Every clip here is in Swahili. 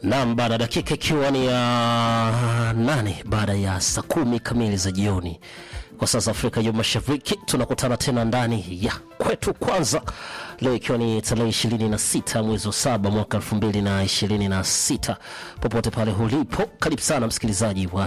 Naam, baada ya dakika ikiwa ni ya nane baada ya saa kumi kamili za jioni kwa sasa Afrika ya Mashariki, tunakutana tena ndani ya kwetu kwanza, leo ikiwa ni tarehe ishirini na sita mwezi wa saba mwaka elfu mbili na ishirini na sita popote pale ulipo, karibu sana msikilizaji wa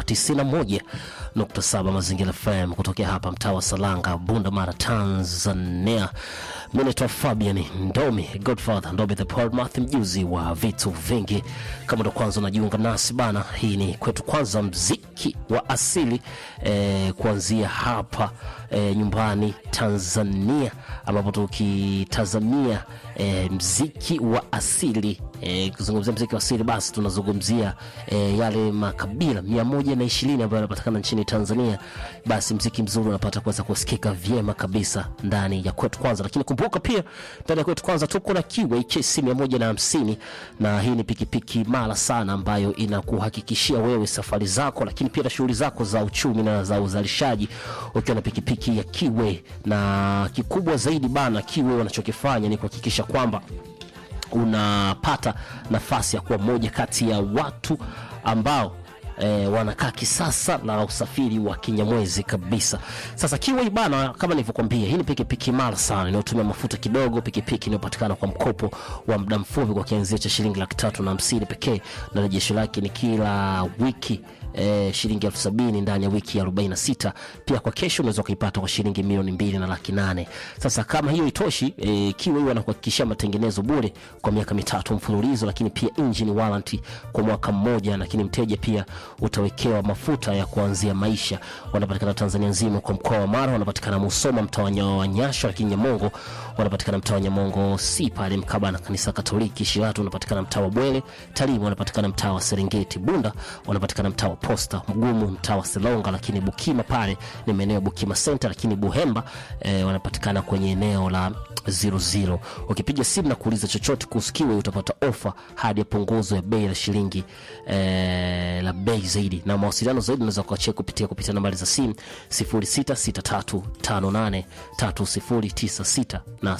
91.7 Mazingira FM kutokea hapa mtaa wa Salanga, Bunda Mara, Tanzania. Mimi naitwa Fabian Ndomi, Godfather Ndomi the Portmouth, mjuzi wa vitu vingi. Kama ndo kwanza unajiunga nasi bana, hii ni kwetu kwanza, mziki wa asili eh, kuanzia hapa eh, nyumbani Tanzania, ambapo tukitazamia eh, mziki wa asili eh, kuzungumzia mziki wa asili basi tunazungumzia eh, yale makabila mia moja na ishirini ambayo yanapatikana nchini Tanzania. Basi mziki mzuri unapata kuweza kusikika vyema kabisa ndani ya kwetu kwanza, lakini kumbuka pia ndani ya kwetu kwanza tuko na kiwe chesi mia moja na hamsini na hii ni pikipiki mara sana ambayo inakuhakikishia wewe safari zako, lakini pia na shughuli zako za uchumi na za uzalishaji ukiwa na pikipiki ya kiwe. Na kikubwa zaidi bana, kiwe wanachokifanya ni kuhakikisha kwamba unapata nafasi ya kuwa moja kati ya watu ambao E, wanakaa kisasa na usafiri wa kinyamwezi kabisa. Sasa Kiway bana, kama nilivyokuambia, hii ni pikipiki mara sana inayotumia mafuta kidogo, pikipiki inayopatikana kwa mkopo wa muda mfupi kwa kianzio cha shilingi laki tatu na hamsini pekee, na rejesho lake ni kila wiki E, shilingi elfu sabini ndani ya wiki ya 46. Pia kwa kesho unaweza kuipata kwa shilingi milioni mbili na laki nane. Sasa kama hiyo itoshi, e, Kiway wanakuhakikishia matengenezo bure kwa miaka mitatu mfululizo, lakini pia engine warranty kwa mwaka mmoja, lakini mteja pia utawekewa mafuta ya kuanzia maisha. Wanapatikana Tanzania nzima, kwa mkoa wa Mara wanapatikana Musoma mtaa wa Nyasho, lakini Nyamongo wanapatikana mtaa wa Nyamongo si pale mkaba na kanisa Katoliki. Shiratu wanapatikana mtaa wa Bwele, Talimu wanapatikana mtaa wa Serengeti, Bunda wanapatikana mtaa wa Posta, Mgumu mtaa wa Selonga, lakini Bukima pale ni maeneo ya Bukima Center, lakini Buhemba eh, wanapatikana kwenye eneo la 00. Ukipiga simu na kuuliza chochote kuhusu Kiway utapata ofa hadi ya punguzo ya bei la shilingi eh, la bei zaidi, na mawasiliano zaidi unaweza kuachia kupitia kupitia nambari za simu 0663583096 na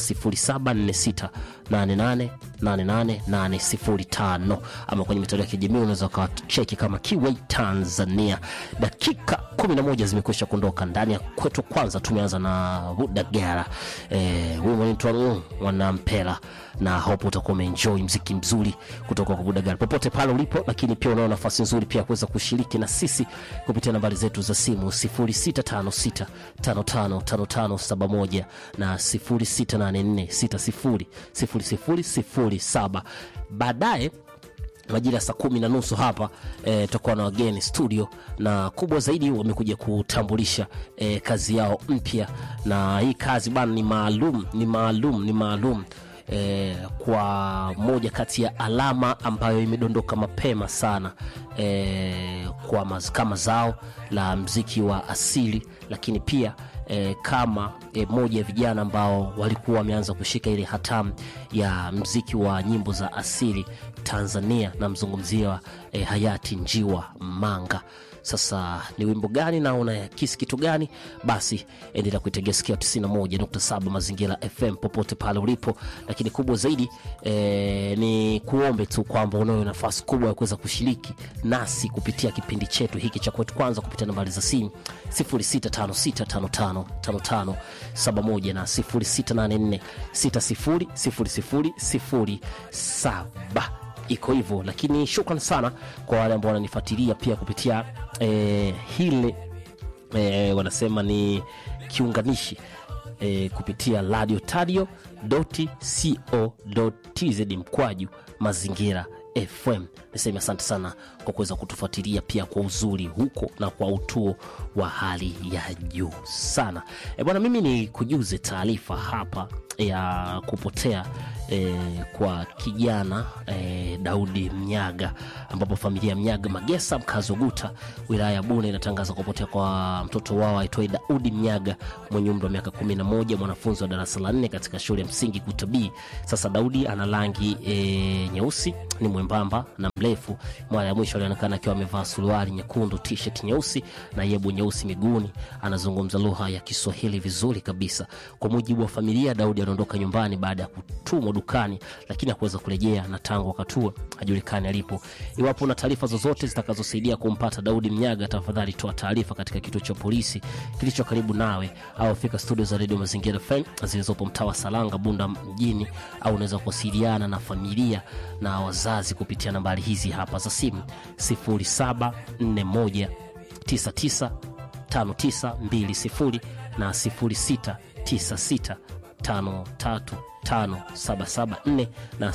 0746888805 ama kwenye mitandao ya kijamii unaweza ukacheki kama Kiway Tanzania. Dakika 11 zimekwisha kuondoka ndani ya kwetu. Kwanza tumeanza na Budagara eh, huyu mwanitwa Wanampela na hope utakuwa umeenjoy mziki mzuri kutoka kwa Budagara popote pale ulipo, lakini pia unao nafasi nzuri pia kuweza kushiriki na sisi kupitia nambari zetu za simu 0656555571 na 0684600007. Baadaye majira ya saa kumi na nusu hapa tutakuwa e, na wageni studio, na kubwa zaidi wamekuja kutambulisha e, kazi yao mpya, na hii kazi bana ni maalum, ni maalum, ni maalum e, kwa moja kati ya alama ambayo imedondoka mapema sana e, kwa maz, kama zao la mziki wa asili, lakini pia E, kama e, moja ya vijana ambao walikuwa wameanza kushika ile hatamu ya mziki wa nyimbo za asili Tanzania, namzungumzia e, hayati Njiwa Manga. Sasa ni wimbo gani na unakisi kitu gani? Basi endelea kuitegea sikio 91.7 Mazingira FM popote pale ulipo, lakini kubwa zaidi e, ni kuombe tu kwamba unayo nafasi kubwa ya kuweza kushiriki nasi kupitia kipindi chetu hiki cha kwetu kwanza kupitia nambari za simu 0656555571 na 0684600007 iko hivyo, lakini shukran sana kwa wale ambao wananifuatilia pia kupitia eh, hile eh, wanasema ni kiunganishi eh, kupitia radio tadio co tz mkwaju mazingira FM. Niseme asante sana kwa kuweza kutufuatilia pia kwa uzuri huko na kwa utuo wa hali ya juu sana. E bwana, mimi ni kujuze taarifa hapa ya kupotea e, kwa kijana e, Daudi Mnyaga, ambapo familia ya Mnyaga Magesa, mkazi wa Guta, wilaya ya Bune, inatangaza kupotea kwa mtoto wao aitwaye Daudi Mnyaga mwenye umri wa miaka 11, mwanafunzi wa darasa la nne katika shule ya msingi Guta B. Sasa Daudi ana rangi e, nyeusi, ni mwembamba na mrefu. Mara ya mwisho alionekana akiwa amevaa suruali nyekundu, t-shirt nyeusi na yebo nyeusi miguuni. Anazungumza lugha ya Kiswahili vizuri kabisa. Kwa mujibu wa familia, Daudi aliondoka nyumbani baada ya kutumwa dukani, lakini hakuweza kurejea, na tangu wakati huo hajulikani alipo. Iwapo una taarifa zozote zitakazosaidia kumpata Daudi Mnyaga, tafadhali toa taarifa katika kituo cha polisi kilicho karibu nawe, au fika studio za redio Mazingira FM zilizopo mtaa wa Salanga, Bunda mjini, au unaweza kuwasiliana na familia na wazazi kupitia nambari hizi hapa za simu 0741 99 5920 na 0696 535774 na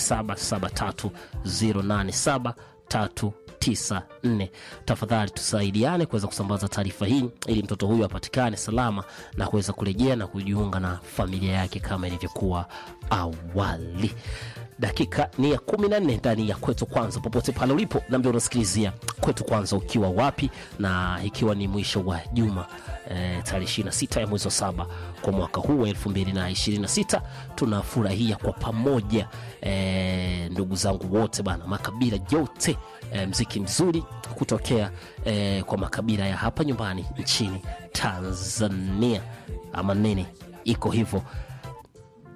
0773087394. Tafadhali tusaidiane kuweza kusambaza taarifa hii ili mtoto huyu apatikane salama na kuweza kurejea na kujiunga na familia yake kama ilivyokuwa awali. Dakika ni ya kumi na nne ndani ya kwetu kwanza, popote pale ulipo, nambia unasikilizia kwetu kwanza ukiwa wapi, na ikiwa ni mwisho wa juma e, tarehe 26 ya mwezi wa saba kwa mwaka huu wa 2026 tunafurahia kwa pamoja e, ndugu zangu wote bana, makabila yote e, mziki mzuri kutokea e, kwa makabila ya hapa nyumbani nchini Tanzania ama nini, iko hivyo